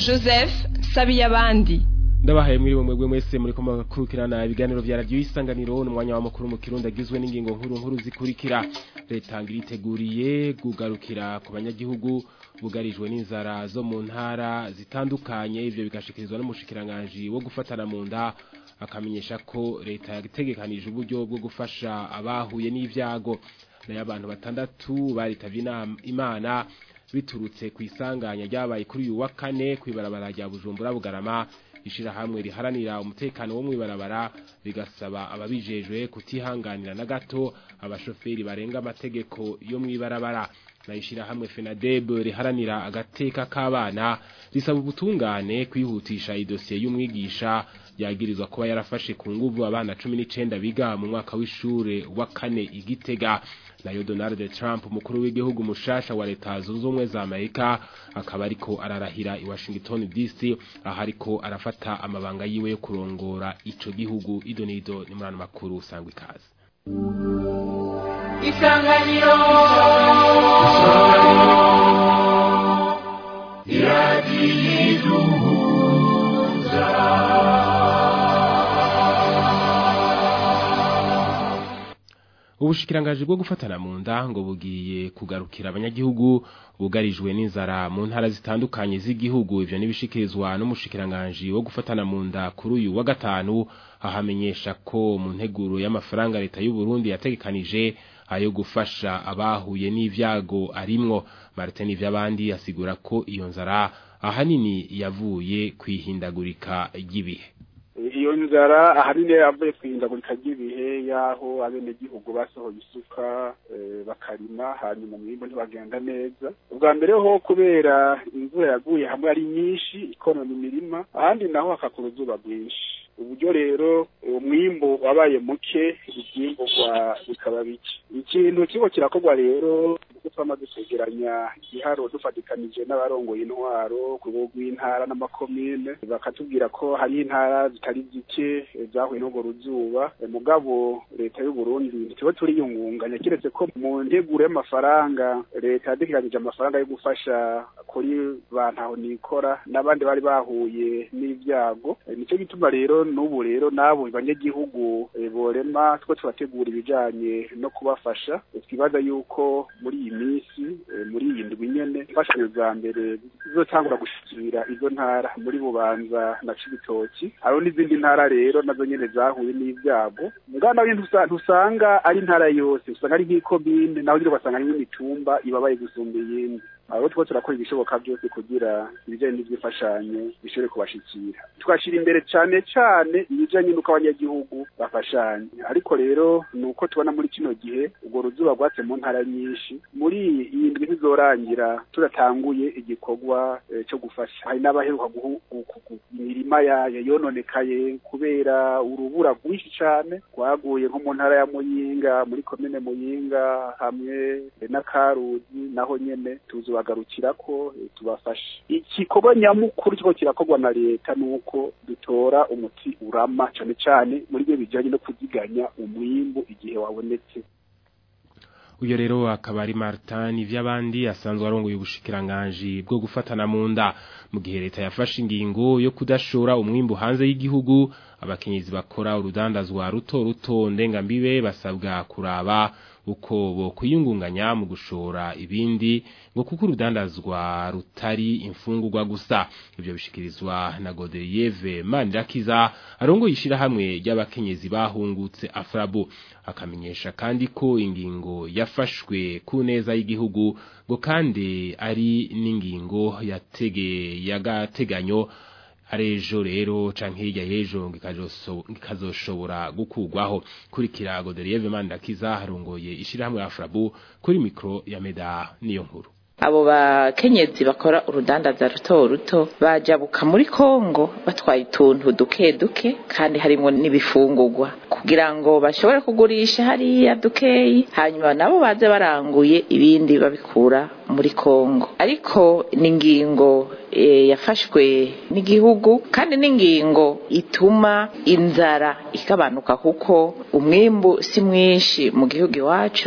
joseph sabiyabandi ndabahaye muri bumwe bwe mwese muri kumakurikirana ibiganiro vya radio isanganiro n'umwanya wa mukuru mu kirundi agizwe n'ingingo nkuru nkuru zikurikira leta ngiriteguriye gugarukira ku banyagihugu bugarijwe n'inzara zo mu ntara zitandukanye ivyo bigashikirizwa n'umushikiranganje wo gufatana mu nda akamenyesha ko leta yategekanije uburyo bwo gufasha abahuye n'ivyago nayo abantu batandatu baritavye imana biturutse ku isanganya ryabaye kuri uyu wa kane kw'ibarabara rya Bujumbura Bugarama ishirahamwe riharanira umutekano wo mwibarabara rigasaba ababijejwe kutihanganira na gato abashoferi barenga amategeko yo mwibarabara na ishirahamwe FENADEB riharanira agateka k'abana risaba ubutungane kwihutisha idosiye y'umwigisha yagirizwa kuba yarafashe ku nguvu abana 19 biga mu mwaka w'ishure wa kane igitega nayo Donald Trump umukuru w'igihugu mushasha wa leta zunze ubumwe za Amerika akaba ariko ararahira i Washington DC aho ariko arafata amabanga yiwe yo kurongora ico gihugu idonido ni murano makuru sangwa ikaze Isanganiro ubushikirangaje bwo gufatana mu nda ngo bugiye kugarukira abanyagihugu bugarijwe n'inzara mu ntara zitandukanye z'igihugu ivyo nibishikirizwa n'umushikiranganje wo gufatana mu nda kuri uyu wa gatanu ahamenyesha ko mu nteguro y'amafaranga leta y'u Burundi yategekanije ayo gufasha abahuye n'ivyago arimwo Martin ivy'abandi asigura ko iyo nzara ahanini yavuye kwihindagurika ry'ibihe iyo nzara ahanini yavuye kwihindagurika ry'ibihe y'aho abenegihugu basohoye isuka bakarima hanyuma umwimbo ntibagenda neza ubwa mbere ho kubera imvura yaguye hamwe ari nyinshi ikonona imirima ahandi naho hakakura uzuba rwinshi uburyo rero umwimbo wabaye muke ivyimburwa bikaba bike ikintu kiriko kirakorwa rero kuko twamaze kwegeranya igiharo dufatikanije n'abarongoye intwaro ku rwego rw'intara n'amakomine bakatubwira ko hari intara zitari zike zahuye n'urwo ruzuba mugabo leta y'u Burundi ntituba turiyungunganya kiretse ko mu nteguro y'amafaranga leta yadekeranije amafaranga yo gufasha kuri bantaho nikora n'abandi bari bahuye n'ibyago nico gituma rero n'ubu rero nabo banyagihugu borema two turategura ibijanye no kubafasha twibaza yuko muri iyi minsi muri iyi ndwi nyene imfashanyo za mbere zizotangura gushikira izo ntara muri bubanza na cibitoki hariho n'izindi ntara rero nazo nyene zahuye n'ivyago ngana ntusanga ari intara yose usanga ari nk'ikomine naho nyine ugasanga ari n'imitumba ibabaye gusumba iyindi aho two turakora ibishoboka byose kugira ibijanye n'ivy'imfashanyo bishobore kubashikira tugashira imbere cane cane ibijanye n'uko abanyagihugu bafashanya ariko rero ni uko tubona muri kino gihe urwo ruzuba rwatse mu ntara nyinshi muri iyi ndwi ntizorangira turatanguye igikorwa co gufasha hari n'abaheruka imirima yayo yononekaye kubera urubura rwinshi cane rwaguye nko mu ntara ya muyinga muri komine muyinga hamwe na karuzi naho nyene tuzobagarukira ko tubafashe igikorwa nyamukuru kiko kirakorwa na leta nuko dutora umuti urama cane cane muri byo bijanye no kuziganya umwimbu igihe wabonetse uyo rero akaba ari Martin ivy'abandi asanzwe arongoye ubushikiranganje bwo gufatana mu nda mu gihe leta yafashe ingingo yo kudashora umwimbu hanze y'igihugu abakenyezi bakora urudandazwa ruto ruto ndengambibe basabwa kuraba uko bo kwiyungunganya mu gushora ibindi ngo kuko urudandazwa rutari imfungurwa gusa ibyo bishikirizwa na Godeyeve Manirakiza arongo yishira hamwe ry'abakenyezi bahungutse Afrabu akamenyesha kandi ko ingingo yafashwe ku neza y'igihugu ngo kandi ari n'ingingo yatege yagateganyo arejo rero canke hirya yejo ngikazoshobora gukugwaho kurikira Godelieve Mandakiza harongoye ishirahamwe Afrabu kuri mikro ya Meda niyo nkuru abo bakenyezi bakora urudandaza ruto ruto bajabuka muri Kongo batwaye utuntu duke duke kandi harimo n'ibifungurwa kugira ngo bashobore kugurisha hariya dukeyi hanyuma nabo baze baranguye ibindi babikura muri Kongo ariko ni ingingo e, yafashwe n'igihugu kandi n'ingingo ituma inzara ikabanuka kuko umwimbu si mwinshi mu gihugu iwacu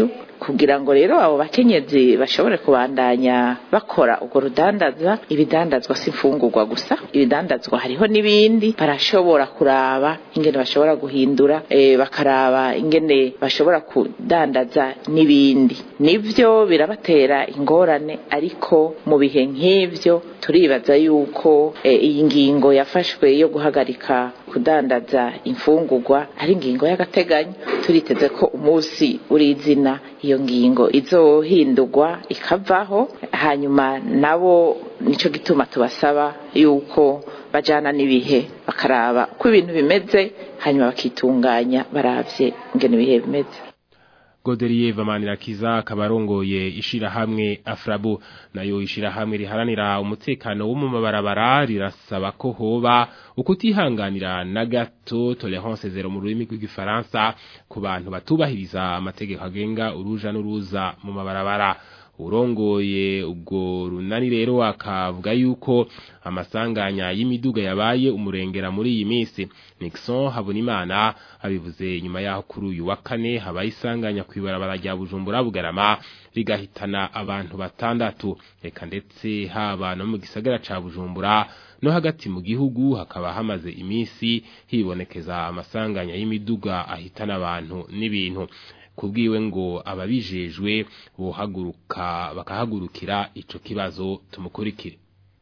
kugira ngo rero abo bakenyezi bashobore kubandanya bakora urwo rudandaza ibidandazwa si imfungurwa gusa ibidandazwa hariho n'ibindi barashobora kuraba ingene bashobora guhindura e, bakaraba ingene bashobora kudandaza n'ibindi nivyo birabatera ingorane ariko mu bihe nk'ivyo turibaza yuko e, iyi ngingo yafashwe yo guhagarika kudandaza imfungurwa ari ingingo y'agateganyo turiteze ko umunsi uri izina iyo ngingo izohindurwa ikavaho hanyuma nabo nico gituma tubasaba yuko bajana n'ibihe bakaraba uko ibintu bimeze hanyuma bakitunganya baravye ingene ibihe bimeze Godelier Vamanirakiza kabarongoye ishirahamwe Afrabu nayo ishirahamwe riharanira umutekano wo mu mabarabara rirasaba ko hoba ukutihanganira na gato tolerance zero mu rurimi rw'igifaransa ku bantu batubahiriza amategeko agenga uruja n'uruza mu mabarabara urongoye ubwo runani rero akavuga yuko amasanganya y'imiduga yabaye umurengera muri iyi minsi Nixon Habonimana abivuze nyuma yaho kuri uyu wa kane habaye isanganya kwibarabara rya Bujumbura Bugarama rigahitana abantu batandatu reka ndetse haba no mu gisagara ca Bujumbura no hagati mu gihugu hakaba hamaze iminsi hibonekeza amasanganya y'imiduga ahitana abantu n'ibintu kubwiwe ngo ababijejwe bohaguruka bakahagurukira ico kibazo tumukurikire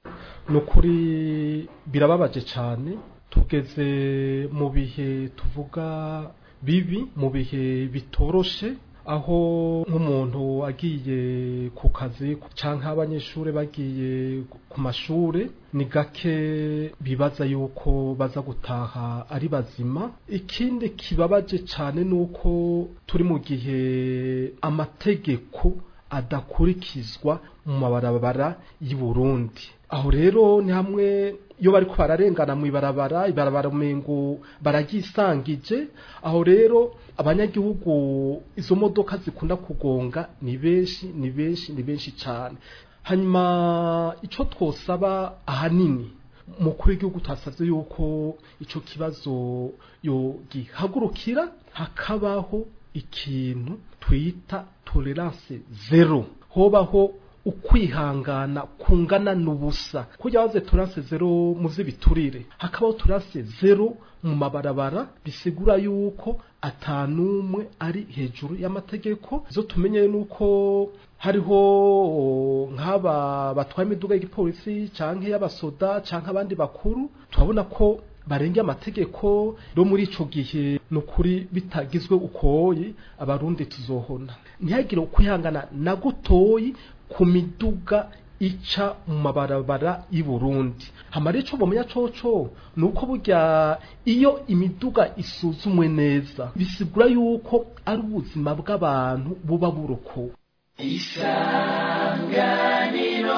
nukuri birababaje cyane tugeze mu bihe tuvuga bibi mu bihe bitoroshe aho nk'umuntu agiye ku kazi cyangwa abanyeshuri bagiye ku mashuri ni gake bibaza yuko baza gutaha ari bazima ikindi kibabaje cyane ni uko turi mu gihe amategeko adakurikizwa mu mabarabara y'i Burundi aho rero ni hamwe iyo bari ko bararengana mu ibarabara ibarabara umengo baragisangije aho rero abanyagihugu izo modoka zikunda kugonga ni benshi ni benshi ni benshi cyane hanyuma icyo twosaba ahanini mukuru w'igihugu twasabye yuko icyo kibazo gihagurukira hakabaho ikintu twita tolerance zero hobaho ukwihangana kungana n'ubusa kujya waze turase zero mu z'ibiturire hakabaho turase zero mu mabarabara bisigura yuko atanumwe ari hejuru y'amategeko zo tumenye nuko hariho nk'aba batwaye imiduga y'igipolisi canke y'abasoda canke abandi bakuru turabona ko barenge amategeko yo muri ico gihe nukuri bitagizwe ukoyi abarundi tuzohona ntihagire ukwihangana na gutoyi ku miduga ica mu mabarabara y'i Burundi hamara ico bomenya coco nuko burya iyo imiduga isuzumwe neza bisigura yuko ari ubuzima bw'abantu buba burokowe isanganiro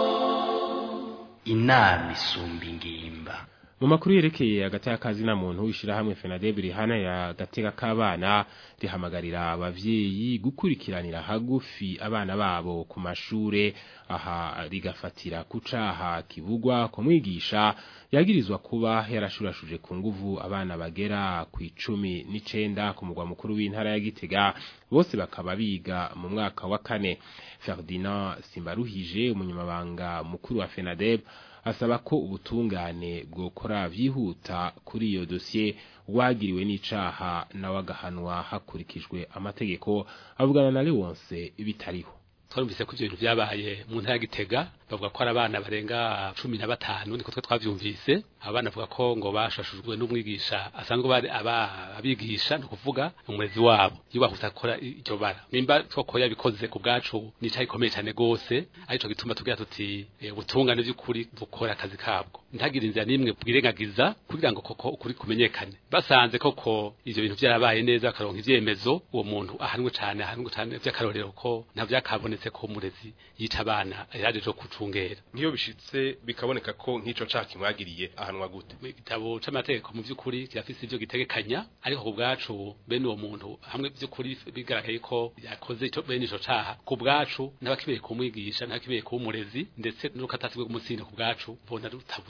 inama isumba ingimba mu makuru yerekeye hagati y'akazi na muntu ishirahamwe FENADEB rihana ya gateka k'abana rihamagarira abavyeyi gukurikiranira hagufi abana babo ku mashure aha rigafatira kucaha kivugwa ko mwigisha yagirizwa kuba yarashurashuje ku nguvu abana bagera ku icumi n'icenda ku mugwa mukuru w'intara ya Gitega bose bakaba biga mu mwaka wa kane Ferdinand Simbaruhije umunyamabanga mukuru wa FENADEB asaba ko ubutungane bwokora vyihuta kuri iyo dosiye wagiriwe n'icaha nawe agahanwa hakurikijwe amategeko avugana na Leonce bitariho twarumvise ko ivyo bintu vyabaye mu ntara ya Gitega bavuga ko ari abana barenga cumi na batanu niko twe twavyumvise abana bavuga ko ngo bashashujwe n'umwigisha asanzwe bari abigisha no kuvuga umurezi wabo iyo bahuse akora iryo bara nimba twoko yabikoze ku bwacu nica ikomeye cyane gose arico gituma tugira tuti ubutungane by'ukuri dukora akazi kabwo ntagire inzira nimwe bwirengagiza kugira ngo koko ukuri kumenyekane basanze koko ivyo bintu vyarabaye neza akaronka ivyemezo uwo muntu ahanwe cyane ahanwe cyane vy'akarorero ko nta vyakabonetse ko umurezi yica abana yaje jo kucungera nkiyo bishitse bikaboneka ko nk'ico caka kimwagiriye ahanwa gute mu gitabo c'amategeko mu vy'ukuri kirafise ivyo gitegekanya ariko ku bwacu bene uwo muntu hamwe vy'ukuri bigaragaye ko yakoze ico bene ico caha ku bwacu n'abakibereye kumwigisha n'abakibereye kuba umurezi ndetse n'urukatasi rwo kumusinda ku bwacu bona rutabura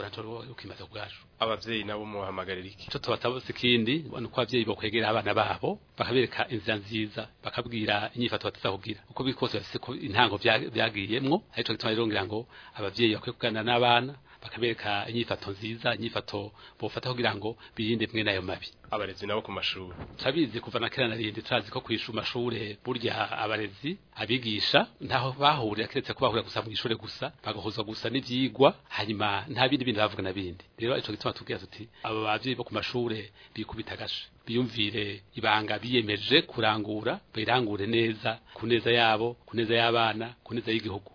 ntaco ukimaze kubwacu abavyeyi nabo muhamagarira iki ico tubatabose ikindi ni uko abavyeyi bokwegera abana babo bakabereka inzira nziza bakabwira inyifato bataza kugira uko biri kose bafise ko intango vya- vyagiyemwo arico gituma rero ngira ngo abavyeyi bakwiye kuganira n'abana bakabereka inyifato nziza inyifato bofata kugira ngo birinde mwe nayo mabi abarezi nabo ku mashuri turabizi kuva na kera na rindi turazi ko kwishu mashure burya abarezi abigisha ntaho bahurira keretse ko bahurira gusa mu ishure gusa bagahuzwa gusa n'ivyigwa hanyuma nta bindi bindi bavuga na bindi rero ico gituma tubwira tuti abo bavyeyi bo ku mashure bikubita agashe biyumvire ibanga biyemeje kurangura bayirangure neza ku neza yabo ku neza y'abana ku neza y'igihugu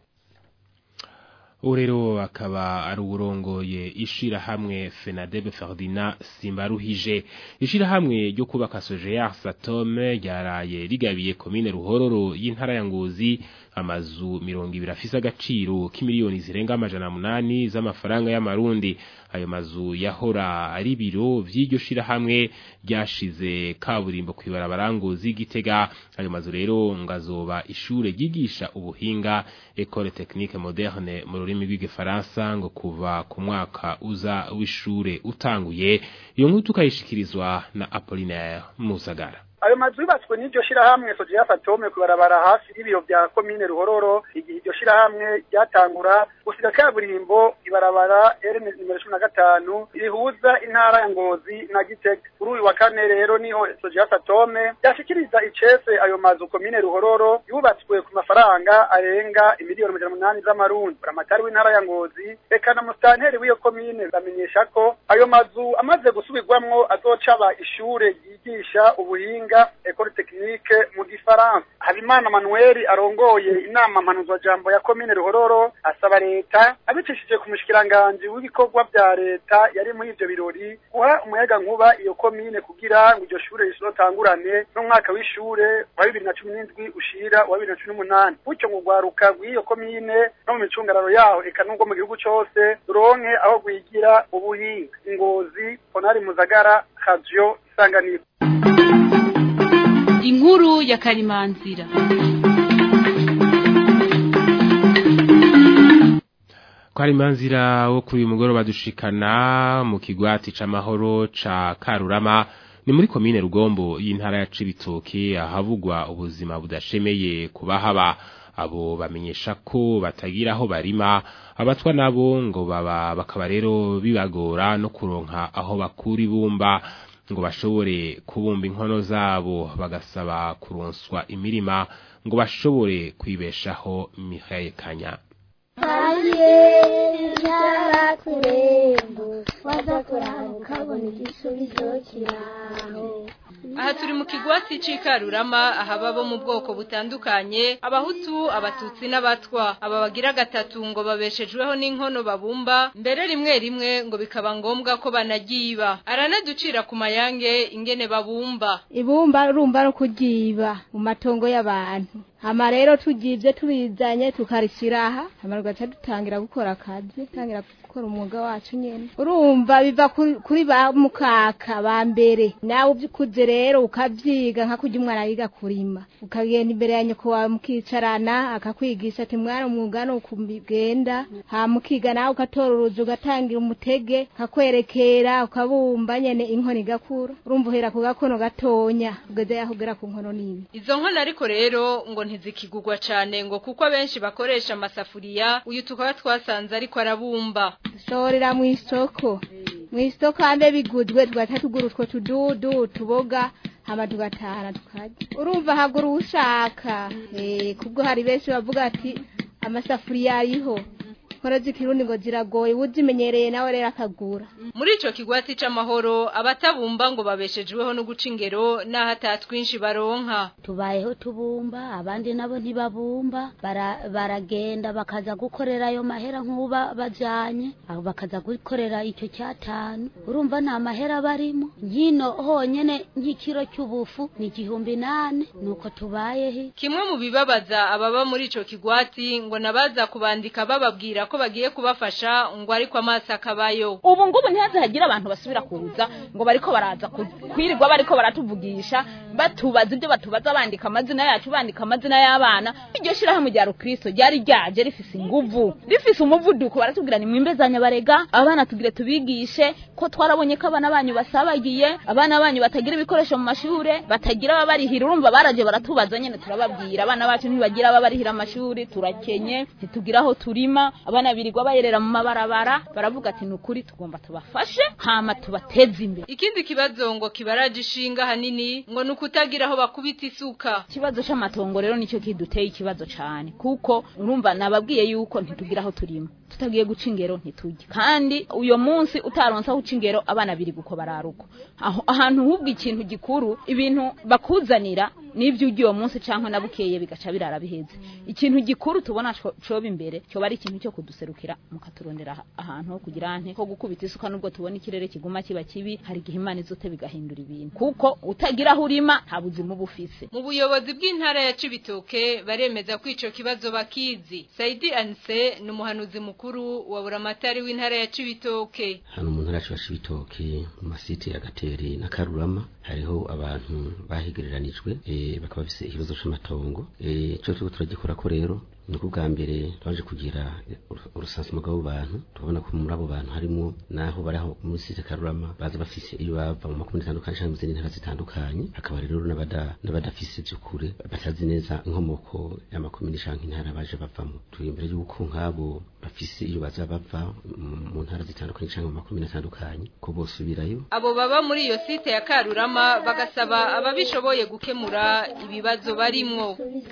ubu rero akaba ari uburongoye ishirahamwe fenadebe ferdinand simbaruhije ishirahamwe ryo kubaka sojeya satome ryaraye rigabiye komine ruhororo y'intara ya ngozi amazu mirongo ibiri afise agaciro k'imiliyoni zirenga amajana munani z'amafaranga y'amarundi ayo mazu yahora ari biro vy'iryo shirahamwe ryashize kaburimbo kwibarabara ngozi gitega ayo mazu rero ngazoba ishure ryigisha ubuhinga Ecole Technique Moderne mu rurimi rw'igifaransa ngo kuva ku mwaka uza w'ishure utanguye iyo nkuru tukayishikirizwa na Apollinaire Musagara ayo mazu yubatswe n'iryo shirahamwe sojeya fatome kubarabara hafi y'ibiro vya komine ruhororo igihe iryo shirahamwe ryatangura gusiga kaburimbo ibarabara r nimero cumi na gatanu rihuza intara ya ngozi na gitega kuri uyu wa kane rero niho sojeya fatome yashikiriza icese ayo mazu komine ruhororo yubatswe ku mafaranga arenga imiliyoni amajana umunani z'amarundi buramatari w'intara ya ngozi eka na musitanteri w'iyo komine bamenyesha ko ayo mazu amaze gusubirwamwo azocaba ishure ryigisha ubuhinga Ecole Technique mu gifaransa Habimana Manuel arongoye inama mpanuzwa jambo ya komine Ruhororo asaba leta abicishije ku mushikiranganje w'ibikorwa vya leta yari muri ivyo birori guha umuyaga nkuba iyo komine kugira ngo iryo shure risotangurane n'umwaka w'ishure wa bibiri na cumi n'indwi ushira wa bibiri na cumi n'umunani gutyo ngo rwaruka rw'iyo komine no mu micungararo yaho eka n'ubwo mu gihugu cose ruronke aho rwigira ubuhinga ingozi ponari muzagara radio isanganiro inkuru ya karimanzira Kwari manzira wo kuri uyu mugoroba dushikana mu kigwati c'amahoro ca Karurama ni muri komine Rugombo y'intara ya Cibitoke ahavugwa ubuzima budashemeye kubahaba abo bamenyesha ko batagira aho barima abatwa nabo ngo baba bakaba rero bibagora no kuronka aho bakura ibumba ngo bashobore kubumba inkono zabo bagasaba kuronswa imirima ngo bashobore kwibeshaho Mihaye Kanya Hariya kurembo waza kuramuka ukabona igisubizo kiraho aha turi mu kigwati c'ikarurama ahaba bo mu bwoko butandukanye abahutu abatutsi n'abatwa aba bagira gatatu ngo babeshejweho n'inkono babumba mbere rimwe rimwe ngo bikaba ngombwa ko banagiba aranaducira ku mayange ingene babumba ibumba urumva no kugiba mu matongo y'abantu hama rero tugivye tubizanye tukarishira aha hama tugaca dutangira gukora akazi tangira gukora umwuga wacu nyene urumva biva kuri- kuri ba mukaka ba mbere nawe uvyukuze rero ukavyiga nka kurya umwana yiga kurima ukagenda imbere ya nyoko wawe mukicarana akakwigisha ati mwana umwuga no kubigenda hama ukiga nawe ugatora uruzi ugatangira umutege kakwerekera ukabumba nyene inkono igakura urumva uhera ku gakono gatonya ugeze yaho ugera ku nkono nini izo nkono ariko rero ngo ntizikigurwa cane ngo kuko abenshi bakoresha amasafuriya uyu tukaba twasanze ariko arabumba dushorera mu isoko mu isoko hambe biguzwe tugaca tugura utwo tududu tuboga hama tugatahana tukarya urumva hagura uwushaka eh kubwo hari benshi bavuga ati amasafuriya ariho nkora z'ikirundi ngo ziragoye uzimenyereye nawe rero akagura muri ico kigwati c'amahoro abatabumba ngo babeshejweho no guca ingero n'aho atatwinshi baronka tubayeho tubumba abandi nabo ntibabumba bara- baragenda bakaza gukorera ayo mahera nk'uba bajanye aho bakaza gukorera icyo cyatanu urumva nta mahera barimo nkino honyene nk'ikiro cy'ubufu ni igihumbi nane nuko tubayeho kimwe mu bibabaza ababa muri ico kigwati ngo nabaza kubandika bababwira ko ko bagiye kubafasha ngo ariko amaso akabayo ubu ngubu ntihaze hagira abantu basubira kuza ngo bariko baraza ku- kwirirwa bariko baratuvugisha batubaza ibyo batubaza bandika amazina yacu bandika amazina y'abana iryo shirahamwe rya rukristo ryari ryaje rifise inguvu rifise umuvuduko baratubwira ni mwimbezanya barega abana tugire tubigishe ko twarabonye ko abana banyu basabagiye abana banyu batagira ibikoresho mu mashure batagira ababarihira urumva baraje baratubaza nyene turababwira abana bacu ntibagira ababarihira amashuri turakenye ntitugira aho turima abana birirwa bayerera mu mabarabara baravuga ati nukuri tugomba tubafashe hama tubateze imbere ikindi kibazo ngo kibaraje ishinga hanini ngo nukutagira aho bakubita isuka ikibazo c'amatongo rero nicyo kiduteye ikibazo cane kuko urumva nababwiye yuko ntitugira aho turima tutagiye guca ingero ntitujye kandi uyo munsi utaronse aho uca ingero abana biri guko bararuko aho ahantu hubwo ikintu gikuru ibintu bakuzanira n'ivyo ugiye uwo munsi canke nabukeye bigaca birara biheze ikintu gikuru tubona co- coba imbere coba ari ikintu cyo kuduserukira mukaturondera aha- ahantu ho kugira nte ho gukubita isuka nubwo tubona ikirere kiguma kiba kibi hari igihe imana izote bigahindura ibintu kuko utagira aho urima nta buzima uba ufise mu buyobozi bw'intara ya Cibitoke baremeza ko ico kibazo bakizi Saidi Anse ni umuhanuzi mukuru wa buramatari w'intara ya Cibitoke hano mu ntara yacu ibitoki mu masite ya gateri na karurama hariho abantu bahigereranijwe eh, bakaba bafise ikibazo c'amatongo eh, ico turiko turagikora ko rero ni uko bwa mbere twaje kugira urusansimo bw'abo bantu tubona ko muri abo bantu harimo naho bari aho muri site karurama baza bafise iyo bava mu makomune atandukanye cyangwa mu zindi ntara zitandukanye hakaba rero n'abada- n'abadafise by'ukuri batazi neza inkomoko y'amakomune cyangwa intara baje bavamo turi imbere y'uko nk'abo bafise iyo baza bava mu- mu ntara zitandukanye cyangwa mu makomune atandukanye ko bosubirayo abo baba muri iyo site ya Karurama bagasaba ababishoboye gukemura ibibazo barimwo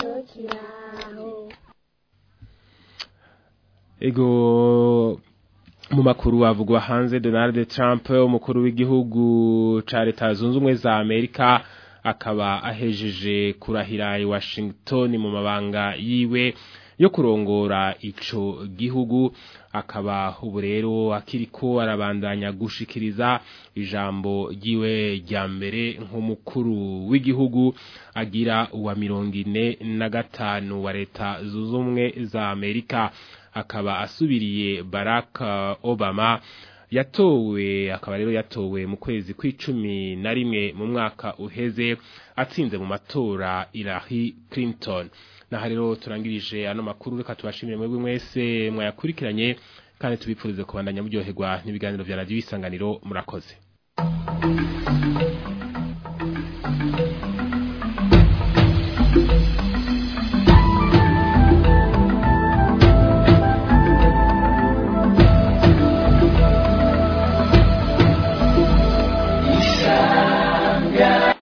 Ego mu makuru avugwa hanze Donald Trump umukuru w'igihugu ca leta zunze ubumwe za Amerika akaba ahejeje kurahira i Washington mu mabanga yiwe yo kurongora ico gihugu akaba ubu rero akiriko arabandanya gushikiriza ijambo ryiwe rya mbere nk'umukuru w'igihugu agira uwa mirongo ine na gatanu wa leta zunze ubumwe za Amerika akaba asubiriye Barack Obama yatowe akaba rero yatowe mu kwezi kw'icumi na rimwe mu mwaka uheze atsinze mu matora Hillary Clinton naha rero turangirije ano makuru reka tubashimire mwebwe mwese mwayakurikiranye kandi tubipfurize kubandanya muryoherwa n'ibiganiro vya radio isanganiro murakoze